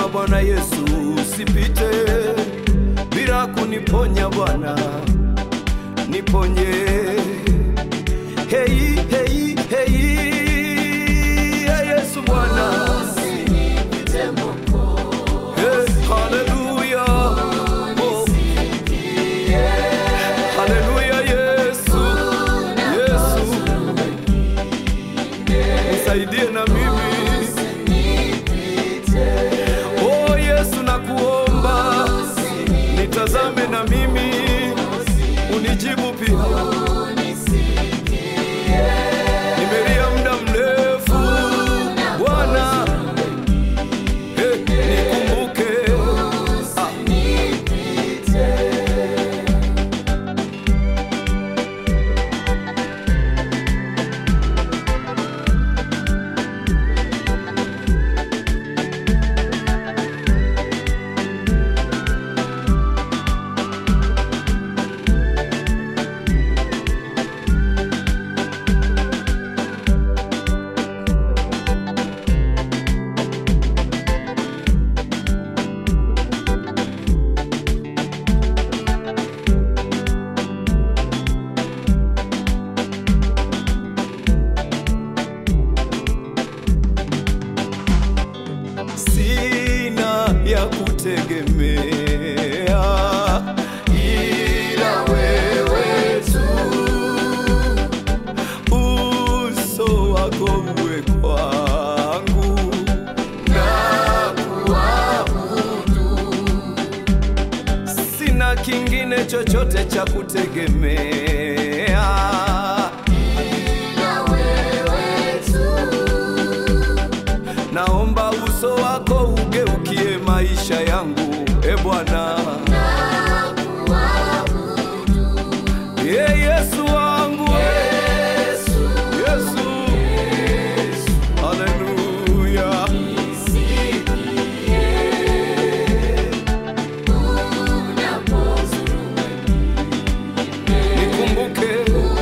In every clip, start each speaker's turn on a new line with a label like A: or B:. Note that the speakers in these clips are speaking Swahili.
A: Bwana Yesu, usipite bila kuniponya Bwana, niponye. Hei, hei, hei, hey, Yesu Bwana, hey, haleluya, oh. haleluya, Yesu, Yesu, nisaidie na mimi Oh Yesu nakuomba, nitazame na mimi, unijibu pia. Nimelia muda mrefu Bwana, eh, nikumbuke. Ah. sina ya kutegemea ila wewe tu, uso wako uwe kwangu na kuabudu, sina kingine chochote cha kutegemea naomba uso wako ugeukie maisha yangu, e Bwana. Ye Yesu wangu, Yesu, haleluya. Nikumbuke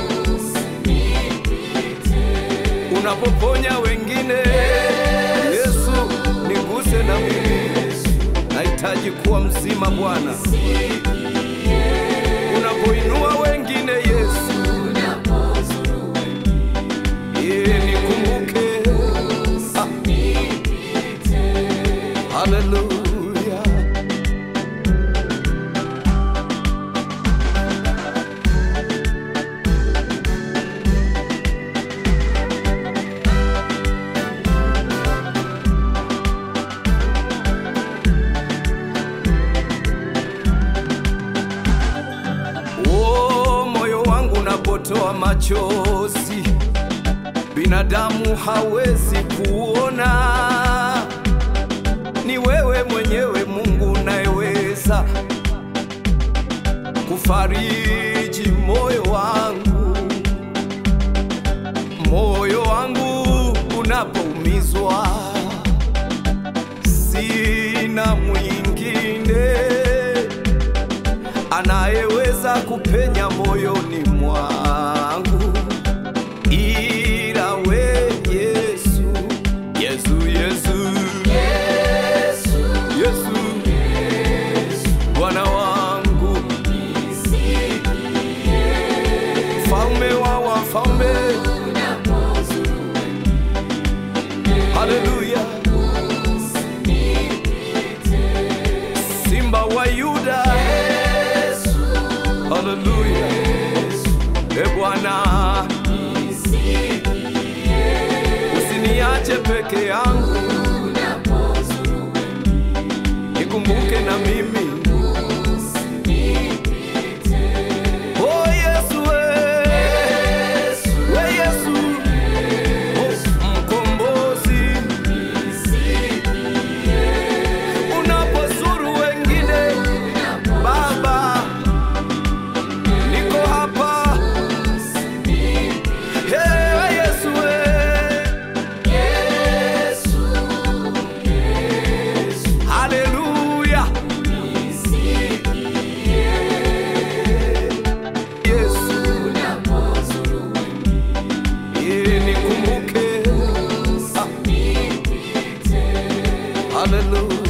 A: unapoponya wengine, Yesu, niguse na mimi, nahitaji kuwa mzima Bwana. Unapoinua wengine, Yesu, ye nikumbuke. Ah. Haleluya. Oh, moyo wangu unapotoa machozi, binadamu hawezi kuona. Ni wewe mwenyewe Mungu unayeweza kufariji moyo wangu, moyo wangu unapoumizwa, sina mwingine anayeweza kupenya moyoni mwangu ila we Yesu, Yesu, Yesu, Yesu, Bwana wangu, mfalme wa wafalme, haleluya, simba wa Yuda, haleluya, e Bwana, usiniache peke yangu, nikumbuke na mimi. Oh Yesu, we, we Yesu, oh, mkombozi, unapozuru wengine Baba, niko hapa. Hey, Yesu, we. Haleluya. Yesu, yeye nikumbuke. Ah. Haleluya.